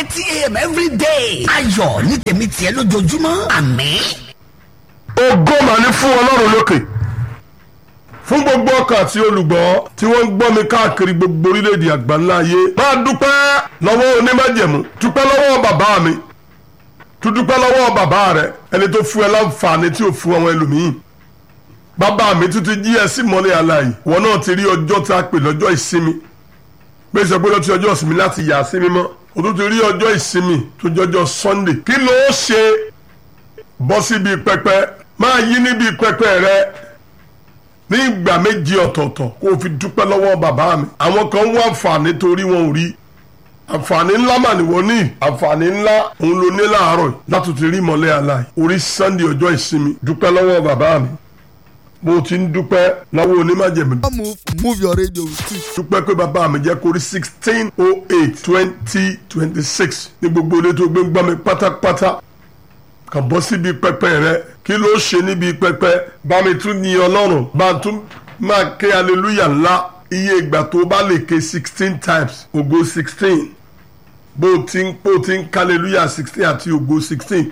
thirty a.m. every day. ayọ̀ ní tèmi tiẹ̀ lójoojúmọ́ àmín. ògo mà ní fún ọlọ́run lókè fún gbogbo ọkàn àti olùgbọ́ tí wọ́n ń gbọ́ mi káàkiri gbogbo orílẹ̀-èdè àgbáńlá ayé máa dúpẹ́ lọ́wọ́ onímájẹ̀mú dúpẹ́ lọ́wọ́ bàbá mi tún dúpẹ́ lọ́wọ́ bàbá rẹ ẹni tó fún ẹ láǹfààní tí ò fún àwọn ẹlòmíín bàbá mi tún ti jí ẹ sí mọ́lẹ̀ aláì wọn náà ti rí ọjọ́ tá a pè lọ́jọ́ ìsinmi bí sọ pé lọ́tí ọjọ́ ìsinmi láti yà sí mímọ́ o tún ti rí ọjọ́ ìsinmi tó jọjọ́ Sunday kí ló ṣe bọ́ síbi pẹpẹ máa yí níbi pẹpẹ rẹ ní ìgbà méjì ọ̀tọ̀ọ̀tọ̀ kó o fi dúpẹ́ lọ́wọ́ bàbá mi àwọn kan wá àǹfààní torí wọn ò rí àǹfààní ńlá mà ní wọ́n ní àǹfààní ńlá òun ló ní láàárọ̀ láti ti rí ìmọ̀lẹ́ aláì orí Sunday ọjọ́ ìsinmi dúpẹ́ lọ́wọ́ bàbá mi mo ti ń dúpẹ́ lọ́wọ́ onímájẹ̀mí move move your radio with it. dúpẹ́ pé bàbá mi jẹ́ kórí sixteen oh eight twenty twenty six ní gbogbo ilé tó gbé ń gbọ́ mi pátápátá kàn bọ́ síbi pẹpẹ rẹ kí ló ṣe níbi pẹpẹ bá mi tún ní ọlọ́run bá tún máa ké hallelujah ńlá iye ìgbà tó bá lè ké sixteen times ògo sixteen bó ti ń bó ti ń ká hallelujah sixteen àti ògo sixteen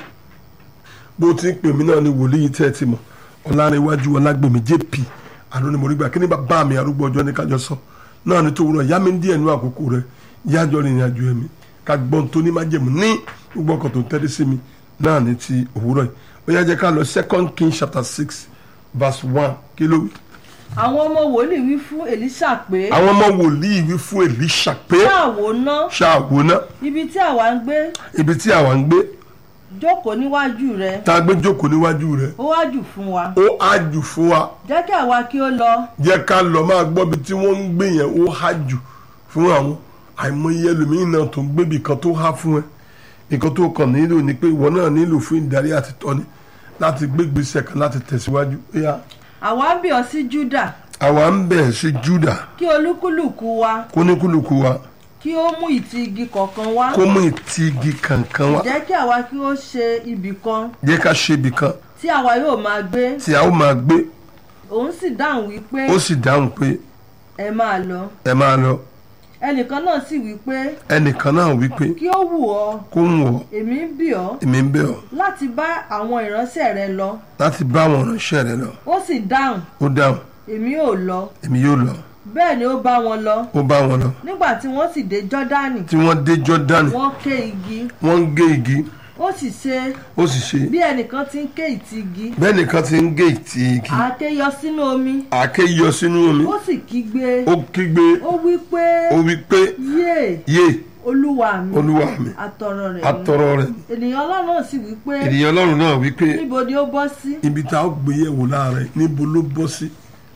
bó ti ń pè mí náà ní wòlíì tẹ́ ẹ ti mọ̀ ọ̀làrẹ̀wájú ọ̀làgbèmí jp àná ni mo rí gbà kí ni bàbá mi arúgbó ọjọ́ ní kájọ sọ náà ni tó wúrọ̀ yá mi díẹ̀ nú àkókò rẹ yájọ́ rìnrìn àjò ẹ̀mí ká gbọ́n tó ní májẹ̀mú ní gbogbo ọkọ̀ tó ń tẹ́lẹ̀ sí mi náà ní ti òwúrọ̀ yìí ó yá jẹ́ ká lọ second king chapter six verse one kí ló wí. àwọn ọmọ wòlíì wí fún Èlíṣà pé àwọn ọmọ wòlíì wí fún Èlíṣà pé ṣáàwó ná ṣáàwó náà ibi tí àwa ń gbé ibi tí àwa ń gbé jókòó níwájú rẹ tá a gbé jókòó níwájú rẹ ó wá jù fún wa ó á jù fún wa jẹ́ kí àwa kí ó lọ jẹ́ ká lọ máa gbọ́ bí tí wọ́n ń gbé yẹn ó há jù fún àwọn àìmọye ẹlòmíín náà tó ń gbébì kan tó há fún ẹ nǹkan tó kàn nílò ni pé ìwọ náà nílò fún ìdarí àti tọ́ni láti gbé gbèsè kan láti tẹ̀síwájú. Óyá. àwa ń bì ọ́ sí Júdà àwa ń bẹ̀ sí Júdà kí olúkúlùkù wa kóníkúlùkù wa kí ó mú ìtì igi kọ̀ọ̀kan wá kó mú ìtì igi kankan wá jẹ́ kí àwa kí ó ṣe ibì kan jẹ́ ká ṣe ibì kan tí àwa yóò máa gbé tí a ó máa gbé òun sì dáhùn wípé ó sì dáhùn pé ẹ máa lọ ẹ máa lọ ẹnìkan náà sì wípé ẹnìkan náà wí pé kí ó wù ọ́ kó ń wọ̀ èmi ń bì ọ́ èmi ń bẹ̀ ọ́ láti bá àwọn ìránṣẹ́ rẹ lọ láti bá àwọn ìránṣẹ́ rẹ lọ ó sì dáhùn ó dáhùn èmi ò lọ èmi yóò lọ bẹ́ẹ̀ ni ó bá wọn lọ ó bá wọn lọ nígbà tí wọ́n sì dé jọ́dánì tí wọ́n dé Jọ́dánì wọ́n ké igi wọ́n ń gé igi ó sì ṣe ó sì ṣe bí ẹnìkan ti ń ké ìtì igi bẹ́ẹ̀ nìkan ti ń gé ìtì igi àáké yọ sínú omi àáké yọ sínú omi ó sì kígbe ó kígbe ó wí pé ó wí pé yé yé olúwa mi olúwa mi àtọ̀rọ̀ rẹ̀ ni." atọrọ rẹ ènìyàn ọlọ́run náà sì wí pé ènìyàn ọlọ́run náà wí pé níbo ni ó bọ́ sí ibi tá a gbé yẹ̀wò láàrẹ̀ níbo ló bọ́ sí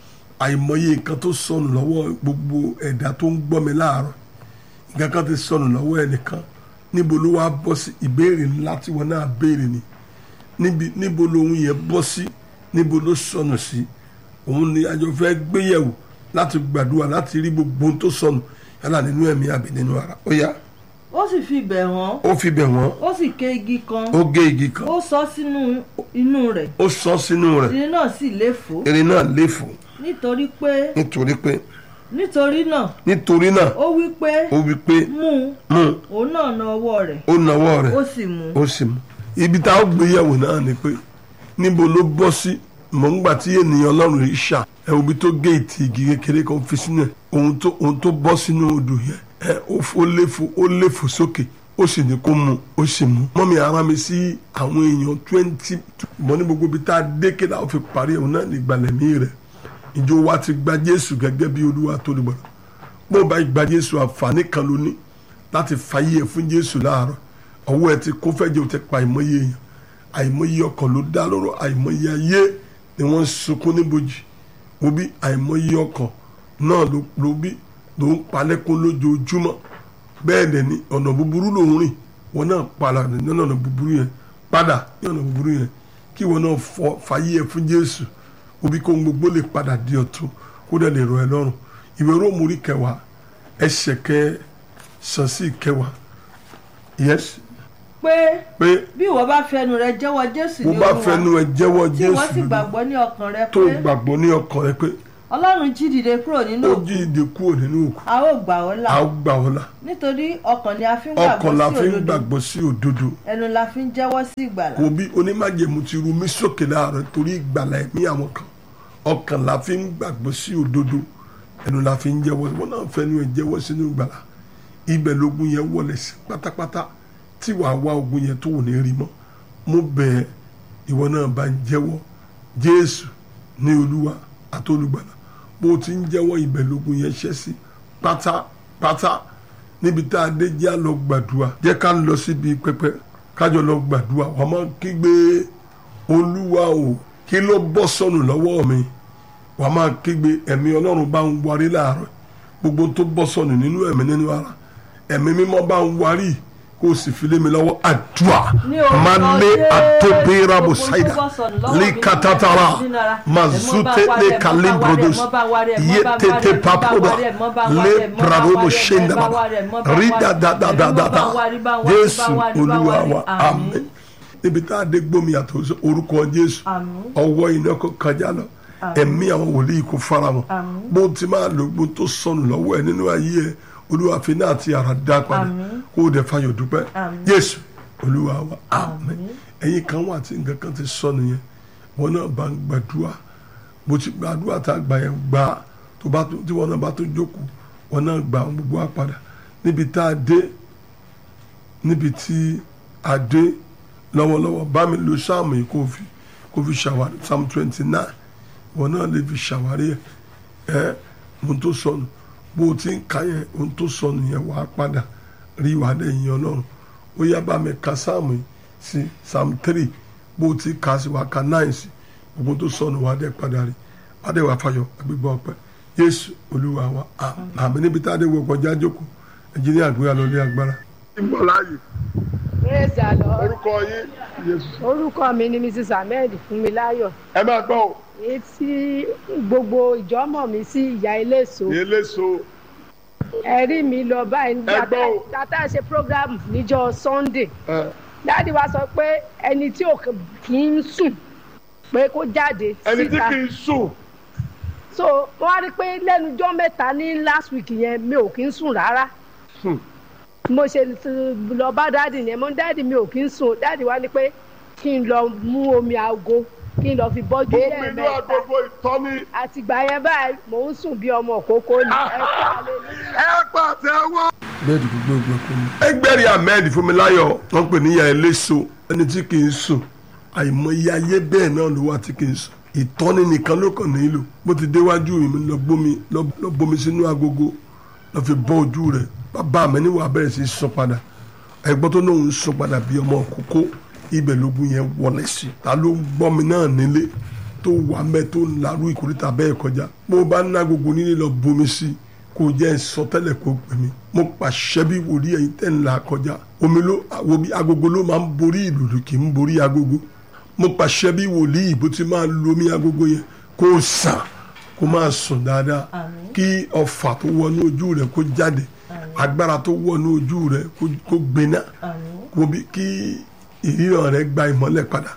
àìmọye nǹkan tó sọnù lọ́wọ́ gbogbo ẹ̀dá tó ń gbọ́ mi láàárọ̀ nǹkan kan ti sọnù lọ́wọ́ ẹnìkan níbo ló wá bọ́ sí ìbéèrè ńlá tí wọn náà béèrè ni níbi níbo lohun yẹn bọ́ sí níbo ló sọnù sí òun ni àjọ fẹ́ gbéyẹ̀wò láti gbàdúrà láti rí gbogbo ohun tó sọnù yálà nínú ẹ̀mí àbí nínú ara ó yá ó sì fi bẹ̀ wọ́n ó fi bẹ̀ wọ́n ó sì ké igi kan ó gé igi kan ó sọ sínú inú rẹ̀ ó sọ sínú rẹ̀ ìrìn náà sì léfò erin náà léfò nítorí pé nítorí pé nítorí náà nítorí náà ó wí pé ó wí pé mú un mú òun náà na ọwọ́ rẹ̀ ó nawọ́ rẹ̀ ó sì mú un ó sì mú ibi tá a gbé yẹ̀wò náà ni pé níbo ló bọ́ sí mọ̀ ńgbà tí ènìyàn ọlọ́run yìí ṣà ẹ̀ obi tó gé ìtì igi kékeré kan fi sínú ẹ̀ ohun tó ohun tó bọ́ sínú odò yẹn ẹ̀ ó léfò ó léfò sókè ó sì ní kó mu ó sì mú. mọ́mi ara mi sí àwọn èèyàn twenty mọ́ ní gbogbo ibi tá a dé kéde àwọn fi parí ẹ̀hún náà ní ìgbàlẹ̀mí rẹ̀ ìjọ wa ti gba jésù gẹ́gẹ́ bí olúwa tó lè gbọ́dọ̀ bó o bá gba jésù àǹfààní kan ló ní láti fàyè ẹ̀ fún jésù láàárọ̀ ọwọ́ ẹ̀ ti kó fẹ́ jẹ́ o ti pa àìmọye èèyàn àìmọye ọkàn ló dá lóró àìmọye ayé ni wọ́n ń sunkún níbojì wo bí àìmọye ọkàn náà ló ló bí ló ń palẹ́kún lójoojúmọ́ bẹ́ẹ̀ dẹ̀ ni ọ̀nà búburú ló ń rìn wọn náà padà nínú ọ̀nà búburú yẹn padà ní ọ̀nà búburú yẹn kí wọn náà fọ fàyè ẹ̀ fún jésù wo bí kó ń gbogbo lè padà di ọ̀tun kó dẹ̀ lè rọ̀ ẹ́ lọ́rùn ìwé róòmù orí kẹwàá ẹsẹ̀ kẹ sàn sí kẹwàá yes pé pé bí ìwọ bá fẹnu rẹ jẹ́wọ́ jésù bó ní bá olúwa fẹnu ẹ jẹ́wọ́ tí wọ́n jésù sì lórí gbàgbọ́ ní ọkàn rẹ tó pé gbàgbọ́ ní ọkàn rẹ pé ọlọ́run jí dìde kúrò nínú ó òkú jí ìdè kúrò nínú òkú a ó gbà ọ́ là a ó gbà ọ́ là nítorí ọkàn ni a fi ń ọkàn la gbàgbọ́ fi sí ń òdodo gbàgbọ́ sí òdodo ẹnu la fi ń jẹ́wọ́ sí ìgbàlà kò bí onímájẹ̀mú ti ru mí sókè láàárọ̀ torí ìgbàlà ẹ̀mí àwọn kan ọkàn la fi ń gbàgbọ́ sí òdodo ẹnu la fi ń jẹ́wọ́ wọn náà fẹ́nu ẹ̀ jẹ́wọ́ sínú ìgbàlà ibẹ̀ lógun yẹn wọlé sí pátápátá tí wàá wá ogun yẹn tó wò ní rí mọ́ mo bẹ̀ ẹ́ ìwọ náà bá ń jẹ́wọ́ jésù ní olúwa àtolùgbàlà bó o ti ń jẹ́wọ́ ibẹ̀ lógun yẹn ṣẹ́ sí pátápátá níbi tá a dé jẹ́ à lọ gbàdúrà jẹ́ ká lọ síbi pẹpẹ kájọ lọ gbàdúrà wọ́n máa kígbe olúwa o kí ló bọ́ sọnù lọ́wọ́ mi wọ́n máa kígbe ẹ̀mí ọlọ́run bá ń warí láàárọ̀ gbogbo tó bọ́ sọnù nínú ẹ̀mí nínú ara ẹ̀mí mímọ́ bá ń warí kó o sì fi lé mi lọ́wọ́ àdúrà Ní orúkọ máa lé Jésù, àtòbéra bò gbogbo ṣáìdà tó bọ́ sọnù lọ́wọ́ mi líkatatara nínú ara, mazute ẹ̀mọ́ bá lé wárẹ̀, kalibrodos ẹ̀mọ́ bá wárẹ̀, ẹ̀mọ́ bá yétete wárẹ̀, papoda ẹ̀mọ́ bá wárẹ̀, lé ẹ̀mọ́ bá bradobo wárẹ̀, ṣẹ́ndàbà ẹ̀mọ́ bá wárẹ̀, ẹ̀mọ́ bá wárẹ̀, rídàdàdàdàdà ẹ̀mọ́ bá wárẹ̀, bá wárẹ̀, jésù bá wárẹ̀, olúwa bá wa wárẹ̀, àmín níbi tá a dé gbómi àtò orúkọ jésù Àmín. ọwọ́ iná kò kọjá lọ ẹ̀mí àwọn wòlíì kò fara wọn Àmín. bó ti máa lo gbó tó sọnù lọ́wọ́ ẹ̀ nínú ayé ẹ̀ olúwa fi náà ti ara dá padà Àmín. kó o dẹ̀ fayọ̀ dúpẹ́ Àmín. jésù olúwa wa àmín ẹ̀yin kan wà tí nǹkan kan ti sọnù yẹn wọn náà bá ń gbàdúrà bó ti gbàdúrà tá a gbà yẹn gbà á tó bá tó tí wọn náà bá tó jókòó wọn náà gbà wọn gbogbo wa padà níbi tá a dé níbi tí a dé lọ́wọ́lọ́wọ́ bá mi lo sáàmù yìí kó fi kó fi ṣàwárí psalm twenty nine wọn náà lè fi ṣàwárí ẹ ẹ ohun tó sọnù bó o ti ń ka yẹn ohun tó sọnù yẹn wàá padà rí wàá lẹ́yìn ọlọ́run ó yá bá mi ka sáàmù yìí sí psalm three bó o ti ka sí wàá ka nine sí gbogbo tó sọnù wàá dẹ́ padà rí wàá dẹ́ wàá fayọ̀ agbègbè ọpẹ́ yéésù olúwa wa àmì níbi tá a dé wọ kọjá jókòó ẹ̀jẹ̀ ní àgbéyà lọ ní agbára. ìmọ̀láyè praise the lord orúkọ yín yéésù. orúkọ mi ni mrs ahmed fúnmiláyọ̀ ẹ máa gbọ́ ò èyí tí gbogbo ìjọ́mọ̀ mi sí ìyá eléso eléso ẹ̀rí mi lọ báyìí Ẹ gbọ́ o. tata ṣe program níjọ́ sunday dáàdi wa sọ pé ẹni tí ò kì í sùn pé kó jáde ẹni tí síta kì í sùn so wọ́n á rí i pé lẹ́nujọ́ mẹ́ta ní last week yẹn mi ò kì í sùn rárá Hmm. mo ṣe lọ bá dáàdi yẹn mo ní dáàdi mi ò kì í sùn dáàdi wa ní pé kí n lọ mú omi aago kí n lọ fi bọ́jú omi inú lẹ́ẹ̀mẹ́ta agogo ìtọ́ni àtìgbà yẹn báyìí mò ń sùn bí ọmọ òkókó ni ẹ kú hallelujah. ẹ pàtẹ́wọ́. bẹ́ẹ̀ni gbogbo ìgbà kò mú. ẹgbẹ́rì ahmed fúnmiláyọ̀ wọ́n pè níyà eléso ẹni tí kì í sùn àìmọye ayé bẹ́ẹ̀ náà ló wà tí kì í sùn ìtọ́ni nìkan ló kàn nílò bó ti déwájú mi lọ gbómi lọ lọ bomi sínú agogo lọ fi bọ́ ojú rẹ̀ bàbá mi níwà bẹ̀rẹ̀ sí í sùn padà ẹgbọ́n tó lóun ń sùn padà bí ọmọ kókó ibẹ̀ lógun yẹn wọlé sí ta ló ń gbọ́ mi náà nílé tó wà mẹ́ tó ń larú ìkórìtà bẹ́ẹ̀ kọjá bó o bá ná gbogbo nílé lọ bomi sí i kò jẹ́ sọtẹ́lẹ̀ kó pè mí mo pàṣẹ bí wòlíì ẹ̀yin tẹ́ ń là kọjá omi ló wo bí agogo ló máa ń borí ìlú kì í borí agogo mo pàṣẹ bí wòlíì bó ti máa lo omi agogo yẹn kó sàn kó máa sùn dáadáa kí ọfà tó wọnú ojú rẹ kó jáde agbára tó wọnú ojú rẹ kó- kó gbiná kó bí kí ìríran rẹ gba ìmọ́lẹ̀ padà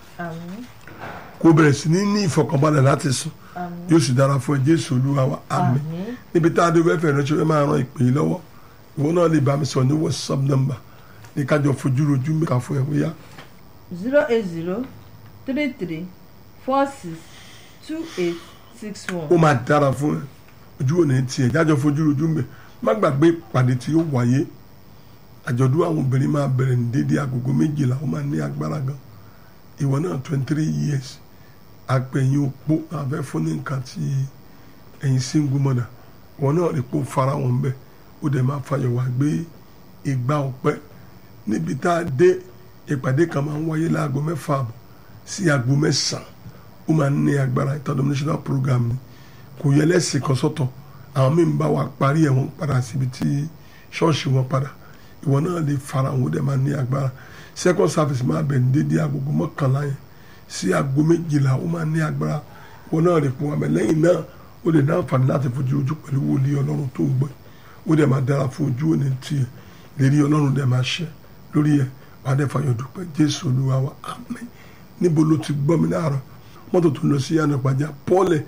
kó bẹ̀rẹ̀ sí ní ní ìfọkànbalẹ̀ láti sùn yóò sì dára fún ẹ jésù olúwa wa àmín níbi tá a dé wẹ́fẹ̀ ránṣẹ́ wẹ́ máa ran ìpè yìí lọ́wọ́ ìwọ náà lè bá mi sọ ní whatsapp number ní kájọ fojú rojú mẹ́ka fún ẹ bóyá zero eight zero three three four six two eight six one. ó máa dára fún ẹ ojú òní tiẹ̀ jájọ fojú rojú mẹ́ má gbàgbé ìpàdé tí ó wáyé àjọ̀dún àwọn obìnrin máa bẹ̀rẹ̀ ní dédé agogo méjìlá ó máa ní agbára gan ìwọ náà twenty three years àpẹ̀yìn opó àfẹ́ fún ní nǹkan tí ẹ̀yin single mother wọn náà rí pé ó fara wọn bẹ́ẹ̀ ó dẹ̀ máa fàyọ̀ wá gbé ìgbà ọpẹ́ níbi tá a dé ìpàdé kan máa ń wáyé láago mẹ́fà àbọ̀ sí aago mẹ́sàn-án ó máa ń ní agbára international program ni kò yẹ lẹ́sìn kan sọ́tọ̀ àwọn míì ń bá wa parí ẹ̀ wọ́n padà síbi tí ṣọ́ọ̀ṣì wọn padà ìwọ náà lè fara àwọn ó dẹ̀ máa ní agbára second service máa bẹ̀ ní dédé agogo mọ́kànlá yẹn sí aago méjìlá ó máa ní agbára ìwọ náà lè pọn àmì lẹ́yìn náà ó lè ní àǹfààní láti fojú ojú pẹ̀lú wòlíì ọlọ́run tó ń gbọ́ ó dẹ̀ máa dára fún ojú òní tiẹ̀ lérí ọlọ́run dẹ̀ máa ṣẹ lórí ẹ̀ wàá dẹ̀ fàyọ̀ dúpẹ́ jésù olúwa wa àmín níbo ló ti gbọ́ mi láàárọ̀ mọ́tò tó ń lọ sí yànnà pàjá pọ́ọ̀lẹ̀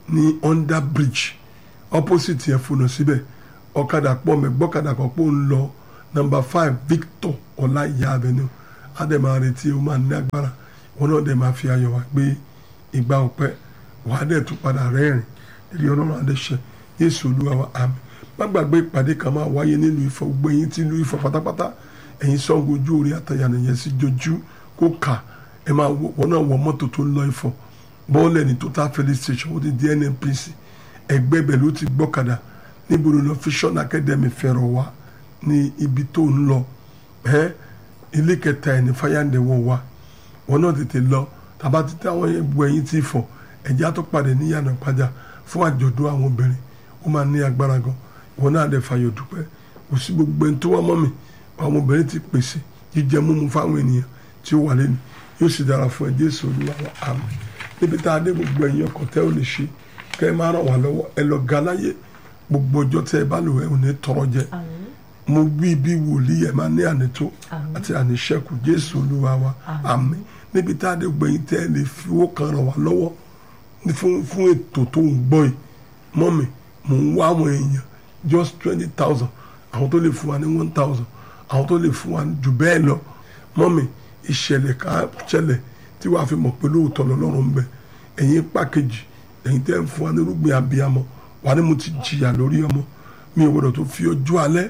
ní under bridge opposite yẹn fònà síbẹ̀ ọ̀kadà pọ̀ mẹ́ gbọ́kadà kan pọ̀ ń lọ number five victor ọláìyá avenue adema retí o máa ní agbára wọn náà dẹ̀ máa fi ayọ̀ wá gbé ìgbà ọpẹ́ wàá dẹ̀ tún padà rẹ́rìn ìrì ọlọ́run adẹ́sẹ̀ yéésù olúwa wa àmín má gbàgbé ìpàdé kan máa wáyé nílùú Ifọ̀ gbogbo ẹ̀yin tí ìlú Ifọ̀ pátápátá ẹ̀yin Ṣàngó ojú orí àtàyànà yẹn sí jojú kó kà ẹ máa wọ náà wọ mọ́tò tó ń lọ Ifọ̀ bọ́ọ̀lẹ̀ ní total filling station ó ti di NNPC ẹgbẹ́ bẹ̀ ló ti gbọ́kadà níbo ló lọ Vision Academy fẹ̀rọ̀ wá ní ibi tó ń lọ ẹ́ ilé kẹta ẹ̀ ní fáyàndẹ̀wọ̀ wa wọn náà tètè lọ tàbá ti tẹ àwọn ẹbù ẹ̀yìn tí fọ̀ ẹ̀jẹ̀ á tó padà ní yànnà pàjá fún àjọ̀dún àwọn obìnrin ó máa ní agbára gan wọn náà dẹ̀ fàyọ̀ dúpẹ́ kò sí gbogbo ẹni tó wá mọ́ mi àwọn obìnrin ti pèsè jíjẹ múmu fáwọn ènìyàn tí ó wà lẹ́nu yóò sì dára fún ẹ Jésù Olúwa wa àmín níbi tá a dé gbogbo ẹ̀yin ọkọ̀ tẹ́ ò lè ṣe kẹ́ ẹ máa ràn wá lọ́wọ́ ẹ lọ ga láyé gbogbo ọjọ́ tẹ́ ẹ bá lò ẹ ò ní tọrọ jẹ mo wí bí wòlíì ẹ máa ní ànító àti àníṣẹ́kù Jésù Olúwa wa àmín níbi tá a dé gbogbo ẹ̀yin tẹ́ ẹ lè fi owó kan ràn wá lọ́wọ́ fún fún ètò tó ń gbọ́ yìí mọ́mi mò ń wá àwọn èèyàn just twenty thousand àwọn tó lè fún wa ní one thousand àwọn tó lè fún wa jù bẹ́ẹ̀ lọ mọ́mi ìṣẹ̀lẹ̀ ká ṣẹlẹ̀ tí wàá fi mọ̀ pé lóòótọ́ lọ́lọ́run ń bẹ ẹ̀yin pàkejì ẹ̀yin tẹ́ ń fún wa nírúgbìn abiyamọ wà ní mo ti jìyà lórí ọmọ mi ò gbọdọ̀ tó fi ọjọ́ alẹ́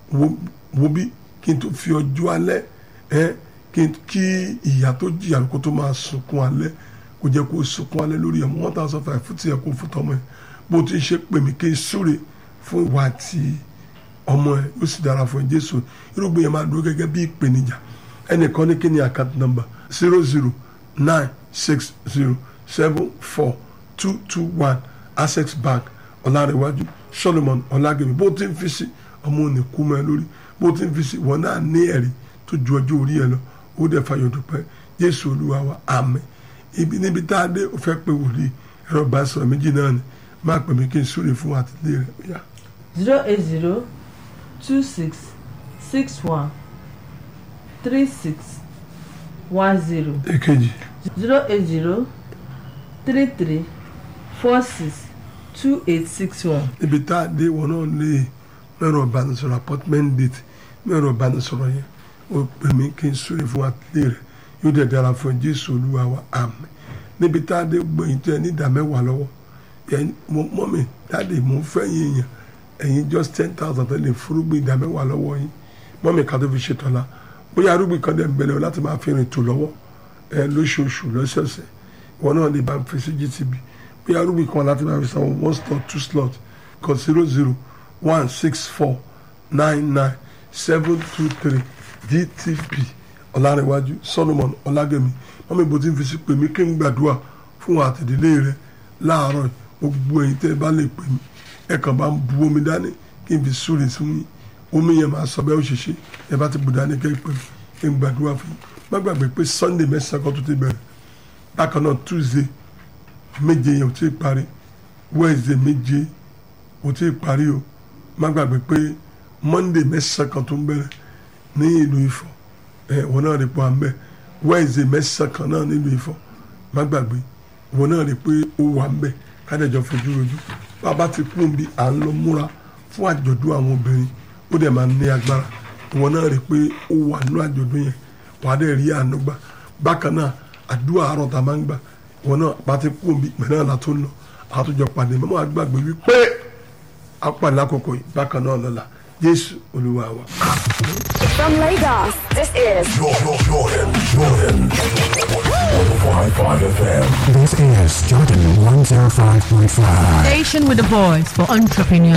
wo bí kí n tó fi ọjọ́ alẹ́ ẹ kí ìyá tó jìyà kó tó máa sunkún alẹ́ kó jẹ́ kó sunkún alẹ́ lórí ọmọ one thousand five fún tiẹ̀ kó fún tọmọ ẹ̀ bó ti ṣe pè mí kí n súre fún ìwà àti ọmọ ẹ̀ yóò sì dára fún ẹ Jésù irúgbìn yẹn máa dúró gẹ́gẹ́ bí ìpèníjà ẹnìkan ní kí ni account number zero zero nine six zero seven four two two one access bank ọ̀làrẹ̀wájú solomon ọ̀làgẹ̀mí bó ti ń fi sí ọmọ òní kú mọ́ ẹ lórí bó ti ń fi sí wọn náà ní ẹ̀rí tó ju ọjọ́ orí ẹ lọ ó dẹ̀ fàyọ̀ dúpẹ́ jésù olúwa wa àmín ibi níbi tá a dé ó fẹ́ pé wòlíì ẹ̀rọ ìbánisọ̀rọ̀ méjì náà ni máa pè mí kí n súre fún àtìlẹ́ rẹ̀ yá. zero eight zero two six six one three six one zero èkejì zero eight zero three three four six two eight six one. ibi tá a dé wọn náà lè mẹ́rọ ìbánisọ̀rọ̀ appointment date mẹ́rọ ìbánisọ̀rọ̀ yẹn ó pè mí kí n súre fún àtìlẹ́ rẹ̀ yóò dẹ̀ dára fún ẹ jésù olúwa wa àmín níbi tá a dé gbẹ̀yìn tó ẹ ní ìdá mẹ́wàá lọ́wọ́ mọ́mì dáàdì mò ń fẹ́ yín èèyàn ẹ̀yin just ten thousand tẹ́lẹ̀ fúrúgbìn ìdá mẹ́wàá lọ́wọ́ yín mọ́mì ká tó fi ṣètò ọ̀la bóyá arúgbìn kan dẹ̀ ń bẹ̀rẹ̀ láti máa fi rìn tò lọ́wọ́ ẹ lóṣooṣù lọ́sọ̀ọ̀sẹ̀ ìwọ náà lè bá fi sí GTB bóyá arúgbìn kan láti máa fi san one slot two slot kan zero zero one six four nine nine seven two three GTB ọ̀làrẹ̀wájú Solomon ọ̀làgẹ̀mí mọ́mì bó ti ń fi sí pèmí kí n gbàdúrà fún àtìdílé rẹ láàárọ̀ gbogbo ẹ̀yin tẹ́ ẹ bá lè pè mí ẹ kàn bá ń bu omi dání kí n fi súre fún yín omi yẹn máa sọ bẹ́ẹ̀ ó ṣe ṣe ẹ bá ti bu dání kẹ́ ẹ pè mí kí n gbàdúrà fún yín má gbàgbé pé Sunday mẹ́sàn-án kan tó ti bẹ̀rẹ̀ bákan náà Tuesday méje yẹn ò tí ì parí Wednesday méje ò tí ì parí o má gbàgbé pé Monday mẹ́sàn-án kan tó ń bẹ̀rẹ̀ ní ìlú Ifọ̀ ẹ wọn náà rí pọ̀ à ń bẹ̀ Wednesday mẹ́sàn-án kan náà nílùú Ifọ̀ má gbàgbé wọn náà rí pé ó wà ń bẹ̀ kádẹ́jọ́ fojú rojú bàbá ti kún bí à ń lọ múra fún àjọ̀dún àwọn obìnrin ó dẹ̀ máa ní agbára ìwọ náà rí pé ó wà nínú àjọ̀dún yẹn wàá dẹ̀ rí àánú gbà bákan náà àdúrà àárọ̀ tá a máa ń gbà ìwọ náà bá ti kún bí pẹ̀lú àlá tó ń lọ àtúnjọ pàdé mọ́mọ́ àgbàgbé wípé apàdé lákòókò yìí bákan náà lọ́la Jésù Olúwa wa. From Lagos, this is Jordan, Jordan, Jordan. 105.5 FM. This is Jordan 105.5. Station with a voice for entrepreneurs.